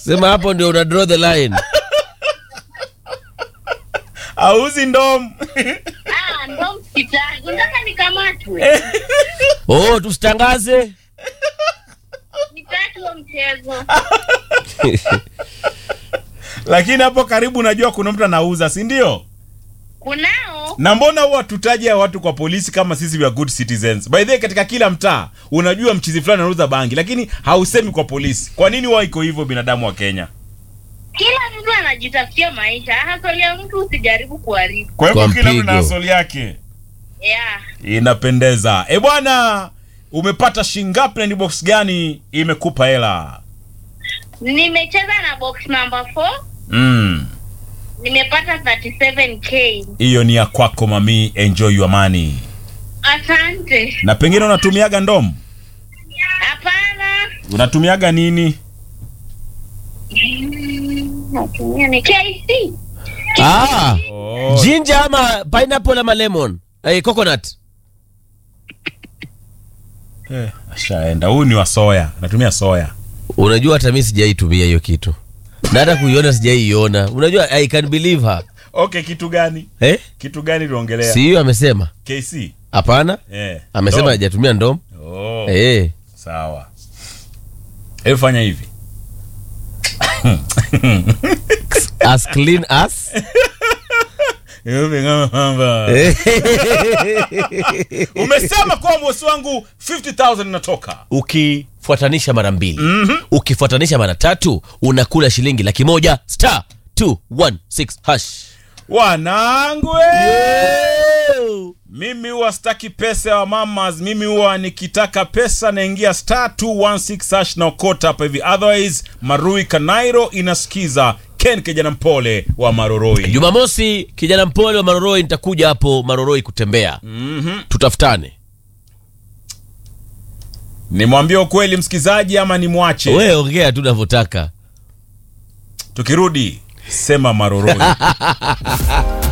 sema hapo ndio una draw the line auzi ndom Ah, ndo msitaki. Unataka nikamatwe? oh tusitangaze Nitaki huo mchezo. lakini hapo karibu najua kuna mtu anauza si ndio Kunao na mbona huwa tutaje hao watu kwa polisi kama sisi we are good citizens by the way katika kila mtaa unajua mchizi fulani anauza bangi lakini hausemi kwa polisi kwa nini huwa iko hivyo binadamu wa kenya kila mtu anajitafutia maisha, hasoli ya mtu usijaribu kuharibu. kwa hivyo Kwa kila mtu mpigo. na asoli yake Yeah. inapendeza e bwana umepata shingapi na ni box gani imekupa hela Nimecheza na box number 4 Mm, nimepata 37k. hiyo ni ya kwako mami enjoy your money Asante. na pengine unatumiaga ndomu Hapana. unatumiaga nini Mm, Natumia ni KC. ah oh. ginger ama pineapple ama lemon eh, coconut eh, ashaenda huyu ni wa soya natumia soya unajua hata mi sijaitumia hiyo kitu na hata kuiona sijaiiona unajua i can believe her okay kitu gani eh? kitu gani tuongelea si hiyo amesema kc hapana eh. amesema Ndom. hajatumia ndom oh. eh. sawa hebu fanya hivi as clean as Hivi kama kwamba- umesema kwa mwesi wangu 50000 inatoka ukifuatanisha mara mbili mm-hmm. ukifuatanisha mara tatu unakula shilingi laki moja star 216 hash wanangu eh! mimi huwa sitaki pesa ya mamas mimi huwa nikitaka pesa naingia star 216 hash na okota hapa hivi otherwise marui kanairo inasikiza ken kijana mpole wa maroroi jumamosi kijana mpole wa maroroi nitakuja hapo maroroi kutembea mm-hmm. tutafutane nimwambie ukweli msikizaji ama nimwache we ongea tu unavyotaka tukirudi sema maroroi